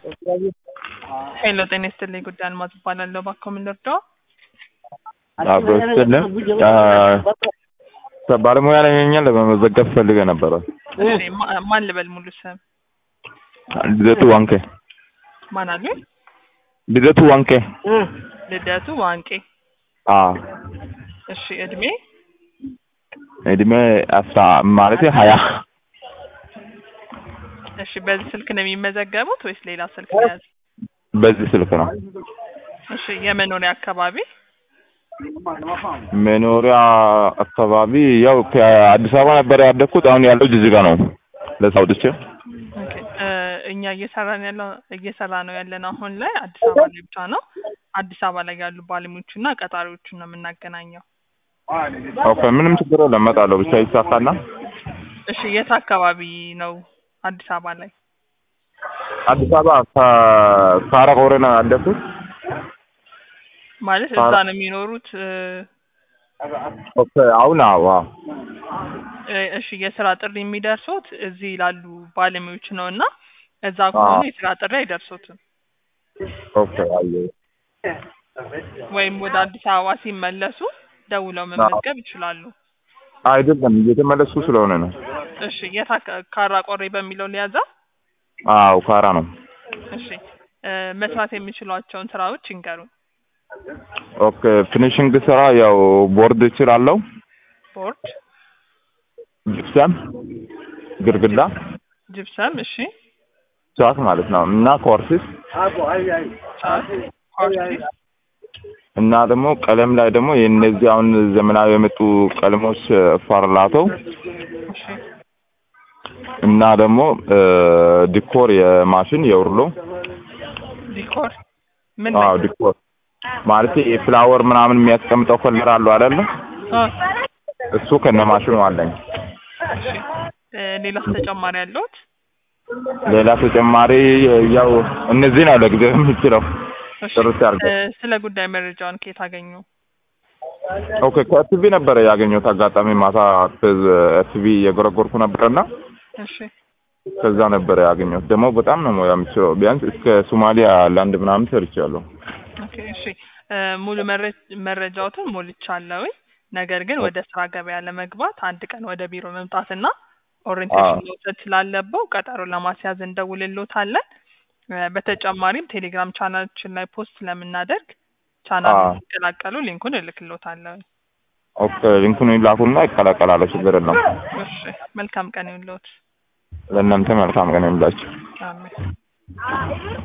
ሄሎ ጤና ይስጥልኝ ጉዳይ አልማዝ እባላለሁ። እባክዎ ምን ልርዳዎ? አቶ ስጥልን ባለሙያ ላይ ነኝ ለመመዘገብ ፈልገ ነበረ። እሺ ማ- ማን ልበል ሙሉ ስም? ልደቱ ዋንቄ ማን አሉ? ልደቱ ዋንቄ ልደቱ ዋንቄ። አ እሺ እድሜ? እድሜ አስራ ማለት ሀያ እሺ በዚህ ስልክ ነው የሚመዘገቡት ወይስ ሌላ ስልክ ነው የያዙት? በዚህ ስልክ ነው። እሺ የመኖሪያ አካባቢ? መኖሪያ አካባቢ ያው ከአዲስ አበባ ነበር ያደግኩት። አሁን ያለው ጅጅጋ ነው። ለዛ አውጥቼ ኦኬ እ እኛ እየሰራን ያለው እየሰራ ነው ያለን አሁን ላይ አዲስ አበባ ላይ ብቻ ነው። አዲስ አበባ ላይ ያሉ ባለሙያዎችና ቀጣሪዎችን ነው የምናገናኘው። ኦኬ፣ ምንም ችግር የለም እመጣለሁ። ብቻ ይሳካና እሺ የት አካባቢ ነው አዲስ አበባ ላይ? አዲስ አበባ ከ- ካራ ቆሬ ነው ያደግኩት። ማለት እዛ ነው የሚኖሩት? እ ኦኬ፣ አሁን አዎ አዎ። እ እሺ የስራ ጥሪ የሚደርሱት እዚህ ላሉ ባለሙያዎች ነው እና እዛ ከሆኑ አዎ። የስራ ጥሪ አይደርሱትም። ኦኬ፣ አየሁ። ወይም ወደ አዲስ አበባ ሲመለሱ ደውለው መመዝገብ ይችላሉ። አይደለም እየተመለስኩ ስለሆነ ነው። እሺ የት አካ- ካራ ቆሬ በሚለው ሊያዛ? አዎ ካራ ነው። እሺ እ መስራት የሚችሏቸውን ስራዎች ይንገሩን። ኦኬ ፊኒሽንግ ስራ ያው ቦርድ እችላለሁ፣ ቦርድ፣ ጅፕሰም፣ ግድግዳ፣ ጅብሰም፣ እሺ ቻክ ማለት ነው እና ኮርሲስ ጫት፣ ሆርሲስ፣ እና ደግሞ ቀለም ላይ ደግሞ የእነዚህ አሁን ዘመናዊ የመጡ ቀለሞች ፋርላቶ እሺ እና ደግሞ እ ዲኮር የማሽን የውርሎ ዲኮር ምን አዎ ላይ? ዲኮር ማለት የፍላወር ምናምን የሚያስቀምጠው ኮለር አለው አይደለ? አ እሱ ከነ ማሽኑ አለኝ። እሺ እ ሌላስ ተጨማሪ ያለዎት? ሌላ ተጨማሪ ያው እነዚህ ነው ለጊዜው የምችለው። እሺ ጥርት ያድርገው። እ ስለ ጉዳይ መረጃውን ከየት አገኙ? ኦኬ ከቲቪ ነበረ ያገኘሁት አጋጣሚ ማታ ቲቪ የጎረጎርኩ ነበርና እሺ ከዛ ነበረ ያገኘሁት። ደግሞ በጣም ነው ሙያ የምችለው። ቢያንስ እስከ ሶማሊያ ላንድ ምናምን ሰርቻለሁ። ኦኬ እሺ እ ሙሉ መረ- መረጃዎትን ሞልቻለሁ። ነገር ግን ወደ ስራ ገበያ ለመግባት አንድ ቀን ወደ ቢሮ መምጣትና ኦሪንቴሽን አዎ። መውሰድ ስላለበው ቀጠሮ ለማስያዝ እንደውልሎታለን። እ በተጨማሪም ቴሌግራም ቻናላችን ላይ ፖስት ስለምናደርግ ቻናል አዎ። እንዲቀላቀሉ ሊንኩን እልክሎታለሁ። ኦኬ ሊንኩን ይላኩና ይቀላቀላለሁ። ችግር የለም። እሺ መልካም ቀን ይሁንልዎት። ለእናንተ መልካም ቀን ይሁንላችሁ። አሜን።